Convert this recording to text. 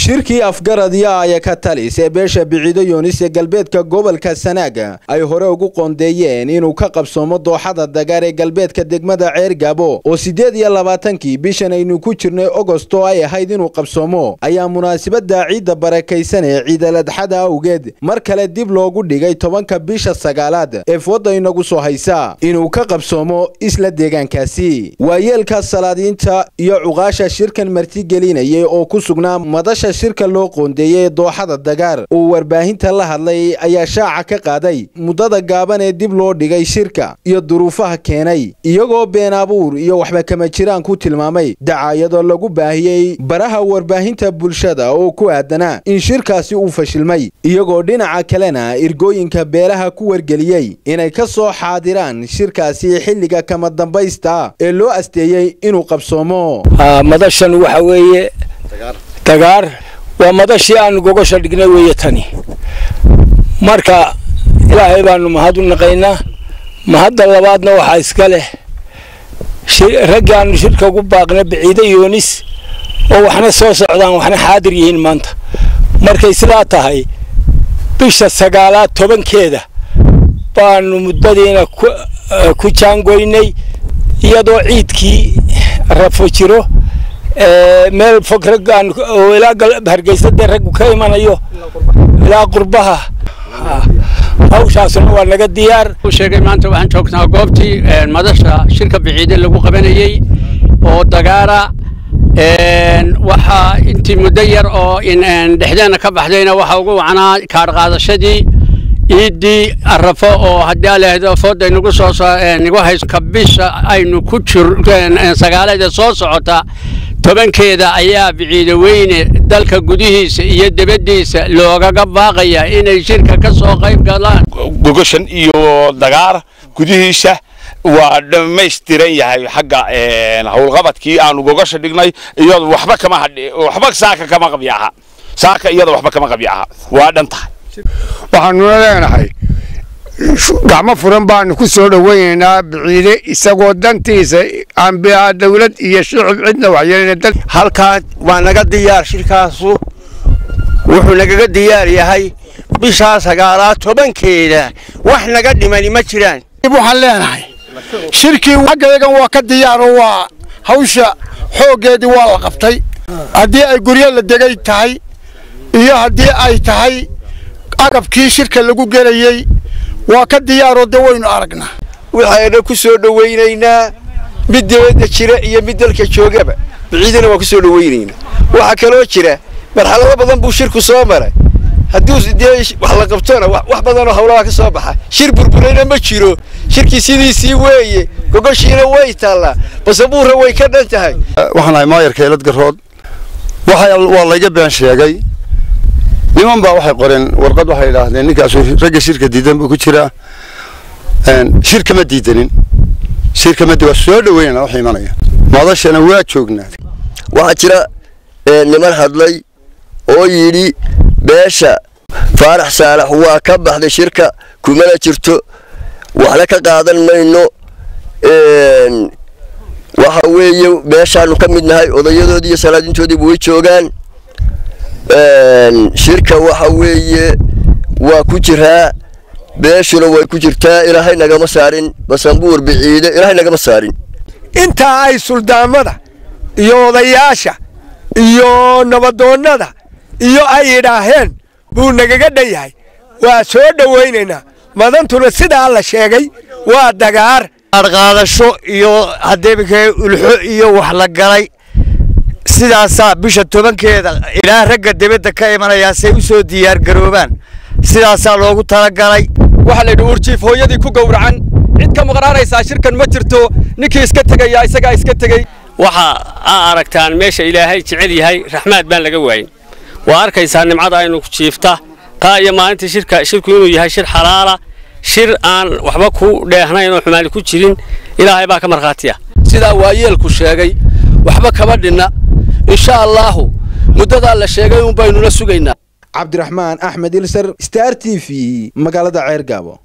shirkii afgaradiya aya ka talis ee beesha biciido yoonis ee galbeedka gobolka sanaaga ay hore ugu qoondeeyeen inuu ka qabsoomo dooxada dagaar ee galbeedka degmada ceer gaabo oo siddeed iyo labaatankii bishan aynu ku jirnay ogosto ay ahayd inuu qabsoomo ayaa munaasabadda ciidda barakaysan ee ciidaladxada awgeed mar kale dib loogu dhigay tobanka bisha sagaalaad ee fooda inagu soo haysa inuu ka qabsoomo isla deegaankaasi waayeelka salaadiinta iyo cuqaasha shirkan martigelinayay oo ku sugnaa madasha shirka loo qoondeeyey ee dooxada dagaar uu warbaahinta la hadlay ayaa shaaca ka qaaday muddada gaaban ee dib loo dhigay shirka iyo duruufaha keenay iyagoo been abuur iyo waxba kama jiraan ku tilmaamay dacaayadoo lagu baahiyey baraha warbaahinta bulshada oo ku aadanaa in shirkaasi uu fashilmay iyagoo dhinaca kalena irgooyinka beelaha ku wargeliyey inay ka soo xaadiraan shirkaasi xilliga kama dambaysta ee loo asteeyey inuu qabsoomo madashan waxa weeye dagaar waa madashii aanu gogosha dhignay weeye tani marka ilaahay baanu mahad u naqaynaa mahadda labaadna waxaa iska leh raggii aanu shirka ugu baaqna biciide yoonis oo waxna soo socdaan waxna xaadir yihiin maanta markay sidaa tahay bisha sagaalaad tobankeeda baanu muddadiina ku jaangoynay iyadoo ciidkii rafo jiro meel fog raggaan oo ilaa hargeysadee raggu ka imanayo ilaa qurbaha hawshaasuna waa naga diyaar sheegay maanta waxaan joognaa goobtii madasha shirka biciide lagu qabanayey oo dagaara waxaa intii muddo yar oo dhexdeena ka baxdayna waxaa ugu wacnaa kaadh qaadashadii ciiddii arafo oo haddii alehdo fooda nagu soo nagu hayso ka bisha aynu ku jir sagaaleeda soo socota tobankeeda ayaa biciide weyne dalka gudihiisa iyo debaddiisa loogaga baaqaya inay shirka ka soo qayb galaan gogoshan iyo dagaar gudihiisa waa dhammaystiran yahay xagga howlqabadkii aanu gogosha dhignay iyado waxba kama hadhi waxba saaka kama qabya aha saaka iyada waxba kama qabya aha waa dhan tahay waxaanuna leenahay gacmo furan baanu ku soo dhowaynaynaa biciide isagoo dantiisa aan dawlad iyo shicib cidna waxyeelina halkaa waa naga diyaar shirkaasu wuxuu nagaga diyaar yahay bishaa sagaalaad tobankeeda wax naga dhimani ma jiraan waxaan leenahay shirkii xaggayagan waa ka diyaaroo waa hawsha xooggeedii waa la qabtay haddii ay guryo la degay tahay iyo haddii ay tahay agabkii shirka lagu gelayey waa ka diyaaroo de waynu aragnaa waxayna ku soo dhowaynaynaa mid dibadda jira iyo mid dalka joogaba biciidana waa ku soo dhowaynaynaa waxaa kaloo jira marxalado badan buu shirku soo maray haddii dee wax la qabtona wax badanoo hawlaha ka soo baxa shir burburayna ma jiro shirkii sidiisii weeye gogoshiina way taallaa basabuurra way ka dhan tahay waxaan ahay maayarka eelad garood waa layga been sheegay niman baa waxay qoreen warqad waxay idhaahdeen ninkaasu ragga shirka diidan buu ku jiraa shirka ma diidanin shirka ma waa soo dhaweynana wax imanaya madashana waa joognaa waxaa jira niman hadlay oo yidhi beesha faarax saalax waa ka baxday shirka kumana jirto waxna ka qaadan mayno waxa weeye beeshaanu ka mid nahay odayadoodii iyo salaadintoodiiba way joogaan shirka waxa weeye waa ku jiraa beeshuna way ku jirtaa ilaahay nagama saarin basanbuur biciide ilaahay nagama saarin intaa ay suldaamada iyo odayaasha iyo nabadoonnada iyo ay yidhaaheen buu nagaga dhan yahay waa soo dhowaynaynaa madantuna sidaa la sheegay waa dagaar qaadasho iyo hadeebika ulxo iyo wax la galay sidaasaa bisha tobankeeda ilaa ragga dibadda ka imanayaa say u soo diyaargaroobaan sidaasaa loogu talagalay waxaa la yidhi uurjiif hooyadii ku gowracan cid ka maqnaanaysaa shirkan ma jirto ninkii iska tegaya isagaa iska tegey waxa aa aragtaan meesha ilaahay jecel yahay raxmaad baan laga waayin waa arkaysaa nimcada aynu jiifta taa iyo maalinta shirka shirku inuu yahay shir xalaala shir aan waxba ku dheehnayn oo xumaani ku jirin ilaahay baa ka markhaatiya sidaa waayeelku sheegay waxba kama dhinna insha allaahu muddadaa la sheegay un baynula sugaynaa cabdiraxmaan axmed ilsar star t v magaalada ceer gaabo